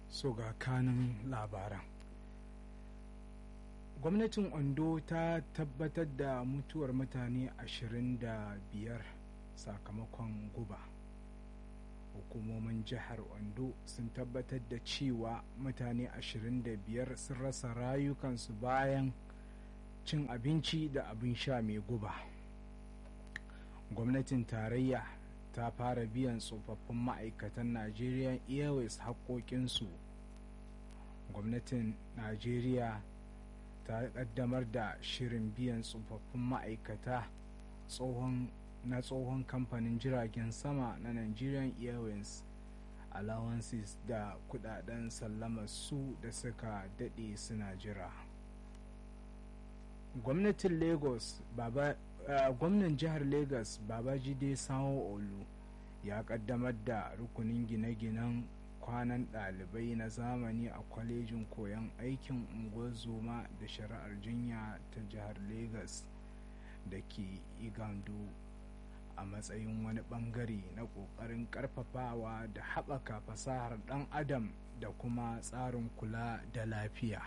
so ga kanin labaran gwamnatin ondo ta tabbatar da mutuwar mutane 25 sakamakon guba hukumomin jihar ondo sun tabbatar da cewa mutane 25 sun rasa rayukansu bayan cin abinci da abin sha mai guba gwamnatin tarayya ta fara biyan tsofaffin ma'aikatan nigerian airways haƙoƙinsu gwamnatin najeriya ta kaddamar da shirin biyan tsofaffin ma'aikata na tsohon kamfanin jiragen sama na nigerian airways allowances da kudaden sallamar su da suka dade suna jira gwamnatin lagos baba uh, gwamnan jihar lagos babajide sanwo olu ya kaddamar da rukunin gine-ginen kwanan ɗalibai na zamani a kwalejin koyon aikin unguwar zoma da shari'ar jinya ta jihar lagos da ke igando a matsayin wani bangare na ƙoƙarin ƙarfafawa da haɓaka fasahar ɗan adam da kuma tsarin kula da lafiya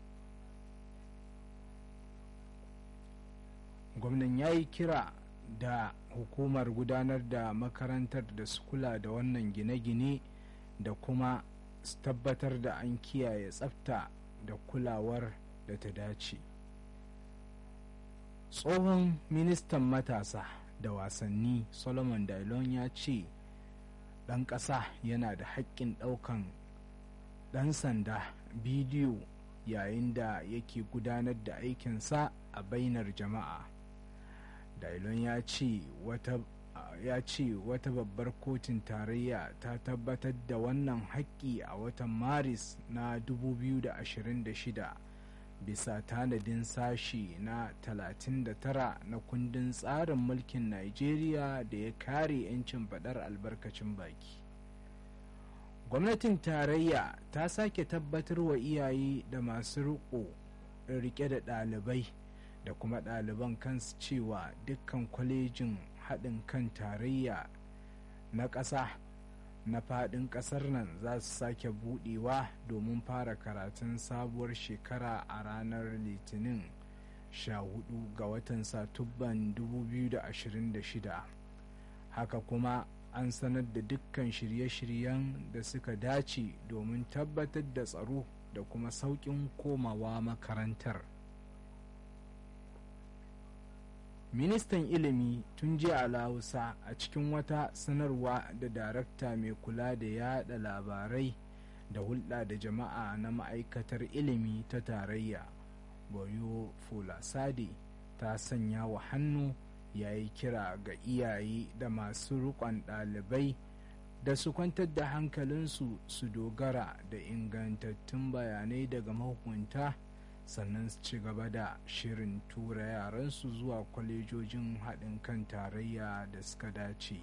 gwamnan ya yi kira da hukumar gudanar da makarantar da su kula da wannan gine-gine da kuma su tabbatar da an kiyaye tsafta da kulawar da ta dace tsohon ministan matasa da wasanni solomon dailon ya ce ɗan ƙasa yana da haƙƙin ɗaukan ɗan sanda bidiyo yayin da yake gudanar da aikinsa a bainar jama'a dailon ya ce wata ya ce wata babbar kotun tarayya ta tabbatar da wannan haƙƙi a watan maris na 2026 bisa tanadin sashi na 39 na kundin tsarin mulkin Najeriya da ya kare 'yancin faɗar albarkacin baki. Gwamnatin tarayya ta sake tabbatar wa iyaye da masu riƙo rike da ɗalibai da kuma ɗaliban kansu cewa dukkan kwalejin haɗin kan tarayya na ƙasa na faɗin ƙasar nan za su sake buɗewa domin fara karatun sabuwar shekara a ranar litinin 14 ga watan satubban 2026 haka kuma an sanar da dukkan shirye-shiryen da suka dace domin tabbatar da tsaro da kuma sauƙin komawa makarantar ministan ilimi tun jiya alawusa a cikin wata sanarwa da darakta mai kula da yada labarai da hulɗa da jama'a na ma'aikatar ilimi ta tarayya boyo fulasade ta sanya wa hannu ya yi kira ga iyaye da masu rikon ɗalibai da su kwantar da hankalinsu su dogara da ingantattun bayanai daga mahukunta sannan su ci gaba da shirin tura yaransu zuwa kwalejojin haɗin kan tarayya da suka dace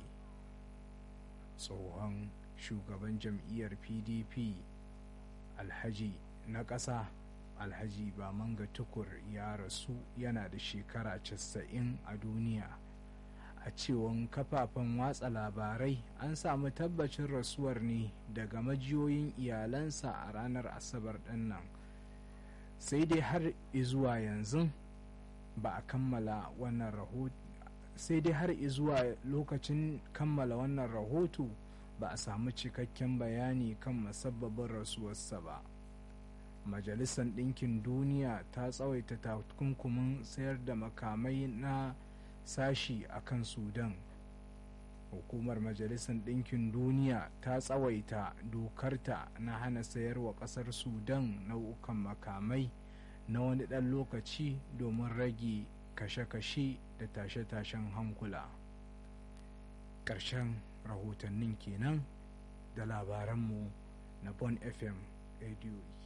tsohon shugaban jam'iyyar pdp alhaji na ƙasa alhaji bamanga tukur ya rasu yana da shekara 90 a duniya a cewon kafafen watsa labarai an samu tabbacin rasuwar ne daga majiyoyin iyalansa a ranar asabar ɗin nan sai dai har izuwa yanzu ba a kammala wannan rahoto sai dai har izuwa lokacin kammala wannan rahoto ba a samu cikakken bayani kan musabbabin rasuwarsa ba majalisar ɗinkin duniya ta tsawaita takunkumin sayar da makamai na sashi a kan sudan hukumar majalisar ɗinkin duniya ta tsawaita dokarta na hana sayarwa ƙasar sudan nau'ukan makamai na wani ɗan lokaci domin rage kashe-kashe da tashe-tashen hankula ƙarshen rahotannin kenan da labaranmu na bon fm radio